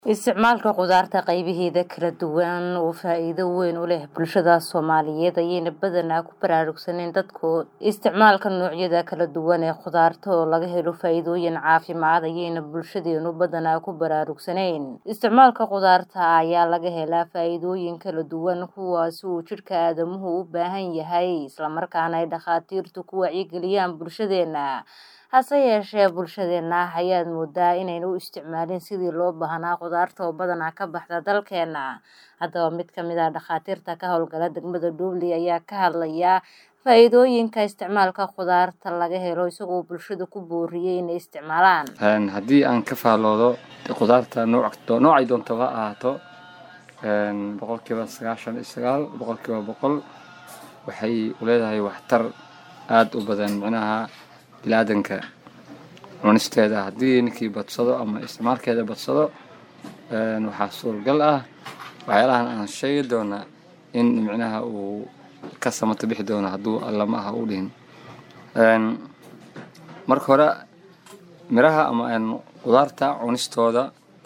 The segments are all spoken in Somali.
Isticmaalka khudaarta qaybaheeda kala duwan oo faa'iido weyn u leh bulshada Soomaaliyeed ayayna badanaa ku baraarugsaneen dadku. Isticmaalka noocyada kala duwan ee khudaarta oo laga helo faa'iidooyin caafimaad ayayna bulshadeenu badanaa ku baraarugsaneen. Isticmaalka khudaarta ayaa laga helaa faa'iidooyin kala duwan kuwaas oo jidhka aadamuhu u baahan yahay isla markaana ay dhakhaatiirtu ku wacyigeliyaan bulshadeena. Hase yeeshee bulshadeena ayaad moodaa inaynan u isticmaalin sidii loo baahnaa khudaarta oo badanaa ka baxda dalkeena. Haddaba mid ka mid ah dhakhaatiirta ka howlgala degmada Dhoble ayaa ka hadlaya faa'iidooyinka isticmaalka khudaarta laga helo isagoo bulshada ku booriyay inay isticmaalaan. haddii aan ka faalloodo khudaarta nooc noocay doontaba ha ahaato boqolkiiba sagaashan iyo sagaal boqolkiiba boqol waxay u leedahay waxtar aada u badan micnaha biniaadanka cunisteeda haddii ninkii badsado ama isticmaalkeeda badsado waxaa suuragal ah waxyaalahan aan sheegi doona in micnaha uu ka samato bixi doono hadduu allama aha u dhihin marka hore miraha ama khudaarta cunistooda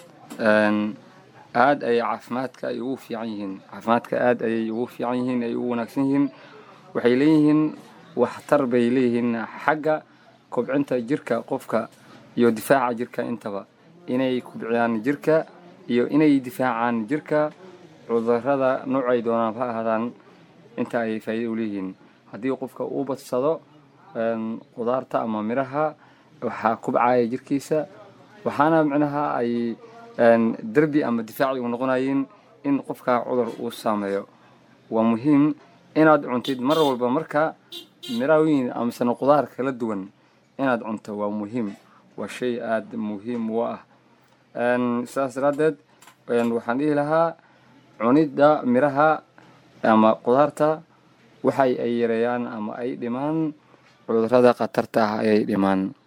aad ayay caafimaadka ay ugu fiican yihiin caafimaadka aad ayay ugu fiican yihiin ay ugu wanaagsan yihiin waxay leeyihiin waxtar bay leeyihiin xagga kobcinta jirka qofka iyo difaaca jirka intaba inay kobciyaan jirka iyo inay difaacaan jirka cudurada noocay doonaan ha ahaadaan inta ay faa'iido u leeyihiin haddii qofka uu badsado khudaarta ama miraha waxaa kubcaya jirkiisa waxaana micnaha ay derbi ama difaaci u noqonayeen in qofka cudur uu saameeyo waa muhiim inaad cuntid mar walba marka miraawiin amasana khudaar kala duwan inaad cunto waa muhiim waa shay aada muhiim u ah sidaas daraaddeed waxaan dhihi lahaa cunidda miraha ama khudaarta waxay ay yareeyaan ama ay dhimaan cudurada khatarta ah ayay dhimaan